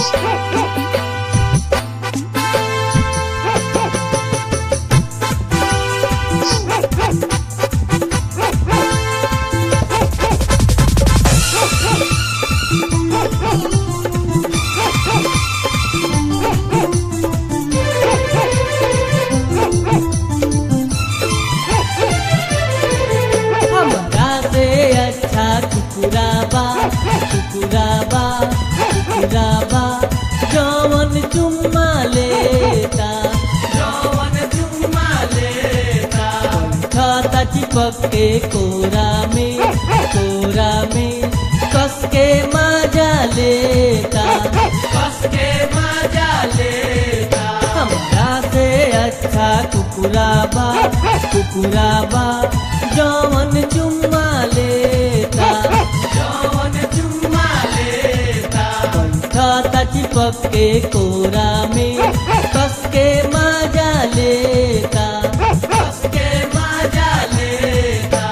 हमरा से अच्छा कुकुराबा कुकुराबा कुकुराबा जवन चुम्मा लेता जवन चुम्मा लेता खाता चिपक के कोरा में कोरा में कस के मजा लेता कस के मजा लेता हमरा से अच्छा कुकुराबा कुकुराबा जवन चुम्मा लेता जवन चुम्मा लेता खाता चिपक के कोरा में कस के मजा लेता कस के मजा लेता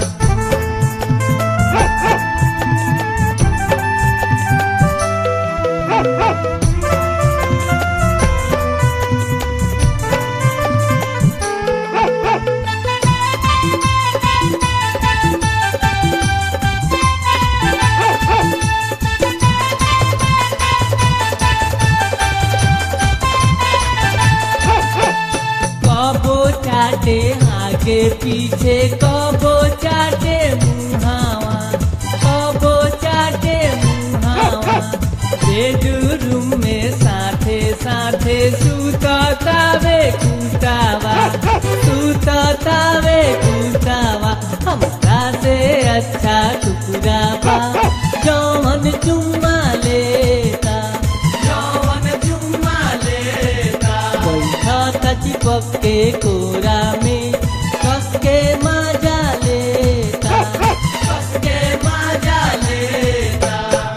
कबो चाटे आगे पीछे कबो चाटे मुहावा कबो चाटे मुहावा बेडरूम में साथे साथे सुततावे कुटावा सुततावे कुटावा हमरा से अच्छा टुकड़ावा जौन चुम्मा लेता जवन चुम्मा लेता बैठा चिपक के कोरा में कस के मजा लेता कस के मजा लेता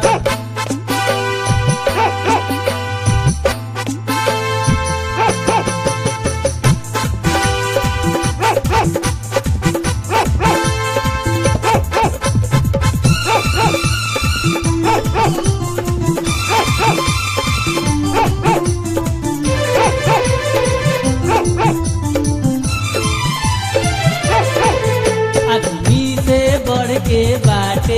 आदमी से बढ़ के बाटे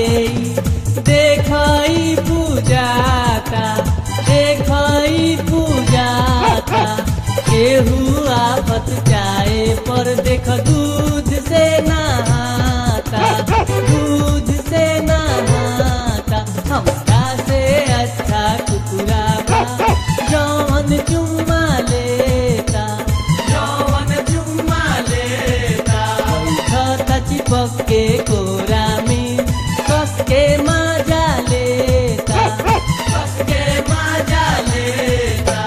देखई पूजाता देखई पूजाता केहू आफत जाए पर देख दूध से नहाता दूध से नहाता हमरा से अच्छा कुकुराबा जौन चुम्मा लेता जवन चुम्मा लेता खाता चिपक के कोरा में कस के मजा लेता कस के मजा लेता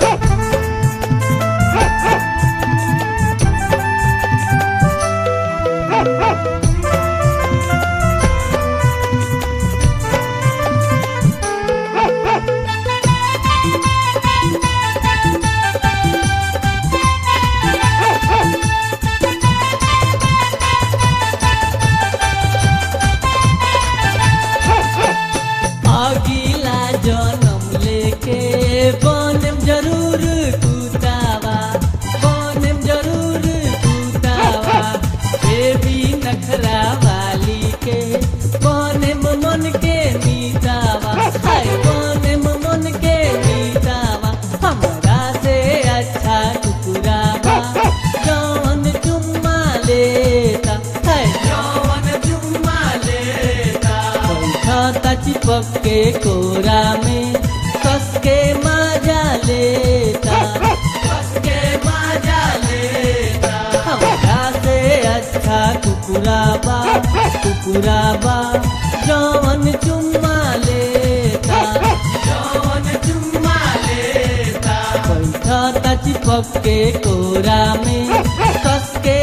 अगिला जन्म लेके बनम जरूर कुतावा बनम जरूर कुतावा देवी नखरा वाली के बनम मन के मीतावा हाय बनम मन के मीतावा हमरा से अच्छा टुकुरावा जौन चुम्मा लेता हाय जवन चुम्मा लेता खाता चिपक के कोरा में कस के मजा लेता कस के मजा लेता हमरा से अच्छा कुकुराबा कुकुराबा जौन चुम्मा लेता जवन चुम्मा लेता बैठता चिपक के कोरा में कस के